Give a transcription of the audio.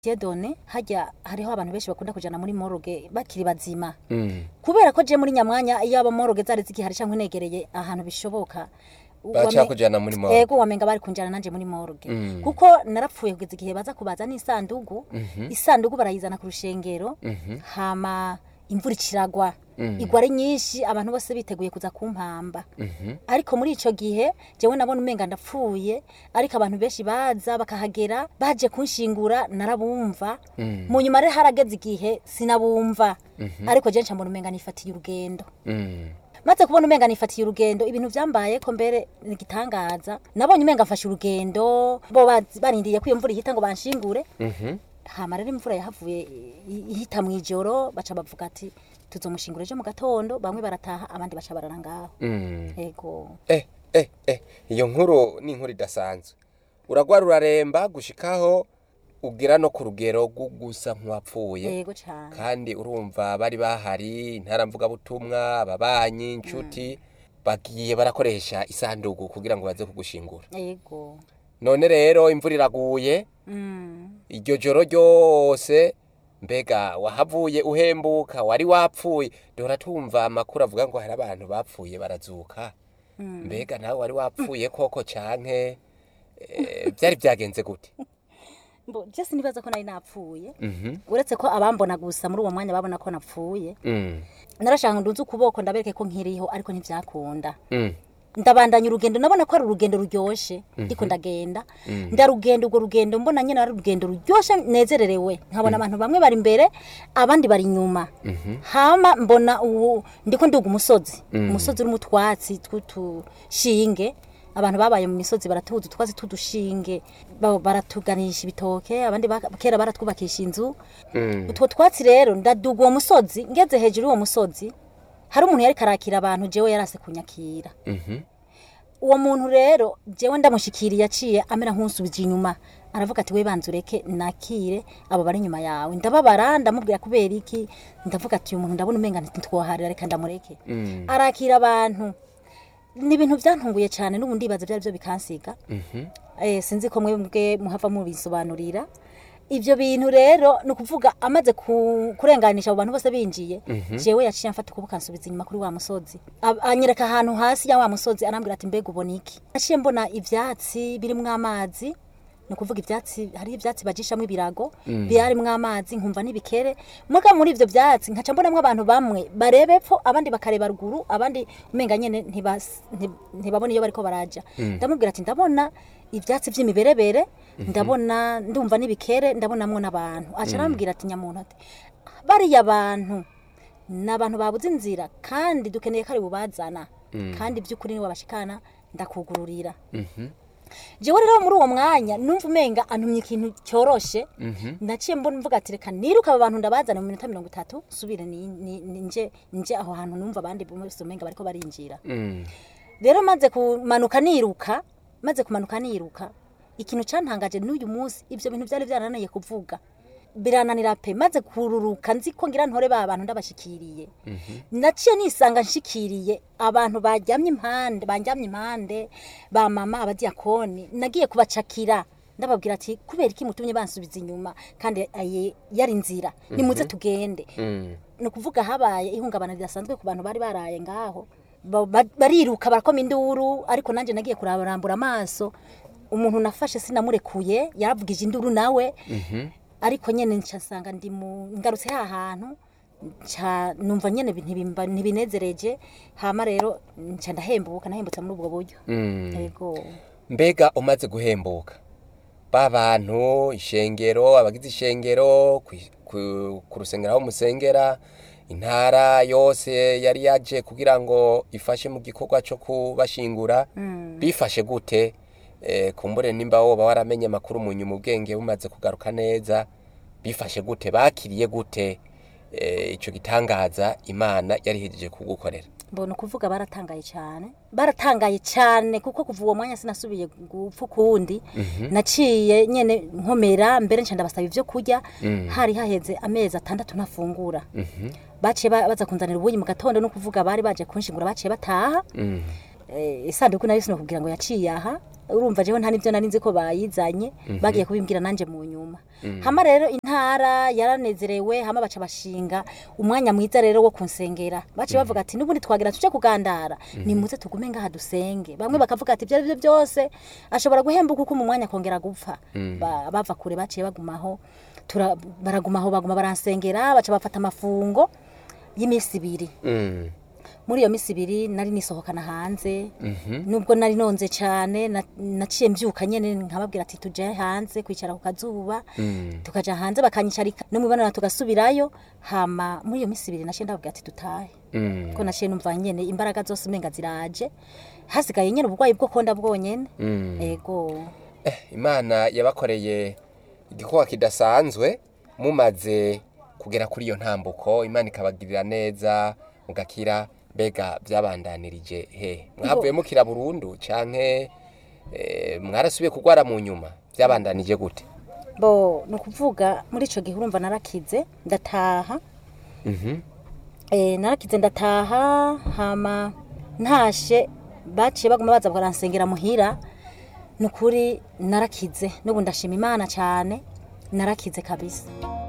Dieudonne hajya hariho abantu benshi bakunda kujana muri moroge bakiri bazima Mm. kubera ko je muri nyamwanya iyo aba moroge zari zigihari canke negereye ahantu bishoboka Baca kujana muri morgue. ego wamenga bari kunjana nanje muri moroge Mm. kuko narapfuye kugeza igihe baza kubaza n'isandugu isandugu barayizana ku rushengero hama imvura ikiragwa igwa ari nyinshi abantu bose biteguye kuza kumpamba ariko muri ico gihe jewe nabona umenga ndapfuye ariko abantu benshi baza bakahagera baje kunshingura narabumva mu nyuma rero harageze igihe sinabumva ariko je nca mbona umenga nifatiye urugendo Mm. maze kubona umenga nifatiye urugendo ibintu vyambaye ko mbere ni igitangaza nabonye umenga mfashe urugendo bo bazi- barindiriye ko iyo mvura ihita ngo banshingure Mhm. hama rero imvura yahavuye i- ihita mw'ijoro baca bavuga ati tuzomushingura ejo mu gatondo bamwe barataha abandi baca barara ngaho Mm. ego Eh, eh, eh, iyo nkuru ni inkuru idasanzwe uragwara uraremba gushikaho ugira no ku rugero rwo gusa nk'uwapfuye ego cane kandi urumva bari bahari intaramvugabutumwa ababanyi inshuti bagiye barakoresha isanduku kugira ngo baze kugushingura ego none rero imvura iraguye mm. iryo joro ryose mbega wahavuye uhembuka wari wapfuye duhora tumva amakuru avuga ngo hari abantu bapfuye barazuka mbega nawe wari wapfuye koko canke eh, byari byagenze gute Mbo, je sinibaza ko nari napfuye Mhm. uretse ko abambona gusa muri uwo mwanya babona ko napfuye Mm, narashaka ngo ndunze ukuboko ndabereke ko nkiriho ariko ntivyakunda mm, ndabandanya urugendo nabona ko ari urugendo ruryoshe ndiko ndagenda ndarugenda urwo rugendo mbona nyine ari urugendo ruryoshe nezererewe nkabona abantu bamwe bari imbere abandi bari inyuma hama mbona ubu ndiko nduga umusozi umusozi urimo utwatsi tw'utushinge abantu babaye mu misozi baratuza utwatsi tw'udushinge ba- baratuganisha ibitoke abandi baka- kera baratwubakisha inzu mm, utwo twatsi rero ndaduga uwo musozi ngeze hejuru y'uwo musozi hari umuntu yari karakira abantu jewe yarase kunyakira mhm, uwo muntu rero jewe ndamushikiriye aciye amera nk'unsubije inyuma aravuga ati we banza ureke nakire abo bari inyuma yawe ndababara ndamubwira kubera iki ndavuga ati uyu muntu ndabona umenga ntitwoharira reka ndamureke mm, arakira abantu ni ibintu byantunguye cyane n'ubu ndibaza byari byo bikansiga mhm, eh, sinzi ko mwebwe muhava mubisobanurira ivyo bintu rero ni ukuvuga amaze ku- kurenganisha abo bantu bose binjiye jewe yaciye amfata ukuboko ansubiza inyuma kuri wa musozi Ab- anyereka ahantu hasi ya wa musozi arambwira ati mbega ubona iki naciye mbona ivyatsi birimwo amazi ni ukuvuga ivyatsi hariho ivyatsi bajishamwo ibirago birimwo amazi nkumva n'ibikere muga muri ivyo vyatsi nkaca mbonamwo abantu bamwe bareba epfo abandi bakareba ruguru abandi umenga nyene ntibas- nti- ntibabona iyo bariko baraja ndamubwira ati ndabona ivyatsi vy'imiberebere ndabona ndumva n'ibikere ndabonamwo n'abantu aca arambwira ati nyamuntu ati bariya bantu ni abantu babuze inzira kandi dukeneye ko ari bubazana kandi by'ukuri niwe bashikana ndakugururira mhm, jewe rero muri uwo mwanya numva umenga antumye ikintu cyoroshe mhm, naciye mbona mvuga ati reka niruka aba bantu ndabazana mu minota mirongo itatu nsubire ni- ni- ni- nje nje aho hantu numva abandi bose umenga bariko barinjira mm, rero maze kumanuka niruka maze kumanuka niruka ikintu cantangaje n'uyu munsi ivyo bintu vyari vyarananiye kuvuga birananira pe maze kururuka nzi ko ngira ntore ba bantu ndabashikiriye naciye nisanga nshikiriye abantu bajyamye impande banjyamye impande ba mama abadiyakoni nagiye kubacakira ndababwira ati kubera iki mutumye bansubiza inyuma kandi aye yari nzira nimuze tugende mm, ni ukuvuga habaye ihungabana ridasanzwe ku bantu bari baraye ngaho Ba- ba- bariruka barakoma induru ariko nanjye nagiye kurarambura amaso umuntu nafashe sinamurekuye yaravugije induru nawe ariko nyene nca nsanga ndi mu ngarutse ha hantu nca numva nyene ntibimba- ntibinezereje hama rero nca ndahembuka nahembutse muri ubwo buryo mm. yego mbega umaze guhembuka ba bantu ishengero abagize ishengero kwi- ku ku rusengero aho musengera intara yose yari yaje kugira ngo ifashe mu gikorwa cyo kubashingura bifashe gute Eh, kumbure nimba woba waramenye amakuru mu nyuma ubwenge bumaze kugaruka neza bifashe gute bakiriye gute eh, ico gitangaza imana yari ihejeje kugukorera mbona ukuvuga baratangaye cyane baratangaye cyane kuko kuva uwo mwanya sinasubiye gupfa ukundi naciye nyene nkomera mbere nca ndabasaba ivyo kurya hari haheze amezi atandatu ntafungura baciye ba- baza kunzanira ubuyi mu gatondo no kuvuga bari baje kunshingura baciye bataha Mm. Eh, isanduku nayo sinokubwira ngo yaciye aha urumva jewe nta nivyo nari nzi ko bayizanye bagiye kubimbwira nanje mu nyuma hama rero intara yaranezerewe hama baca bashinga umwanya mwiza rero wo kunsengera baciye bavuga ati n'ubundi twagira tuje kugandara nimuze tugume ngaha dusenge bamwe bakavuga ati ibyo ari byo byose ashobora guhembuka uko mu mwanya akongera gupfa Ba- bava kure baciye bagumaho tura- baragumaho baguma baransengera baca bafata amafungo y'iminsi ibiri Mm. muri iyo minsi ibiri nari nisohokana hanze nubwo nari nonze cyane na- naciye mbyuka nyene nkababwira ati tuje hanze kwicara ku kazuba tukaja hanze bakanyicarika no mubonana tugasubirayo hama muri iyo minsi ibiri naciye ndababwira ati dutahe Mm. ko naciye numva nyene imbaraga zose umenga ziraje hasigaye nyene uburwayi bwo konda bwonyene Mm. ego Eh, imana yabakoreye igikorwa kidasanzwe mumaze kugera kuri iyo ntambuko imana ikabagirira neza mugakira mbega byabandanirije he mwavuye mukira burundu canke eh, mwarasubiye kugwara mu nyuma byabandanije gute bo ni ukuvuga muri ico gihe urumva narakize ndataha Mhm. Eh, narakize ndataha hama ntashe baciye baguma baza baransengera muhira ni ukuri narakize n'ubu ndashima imana cyane narakize kabisa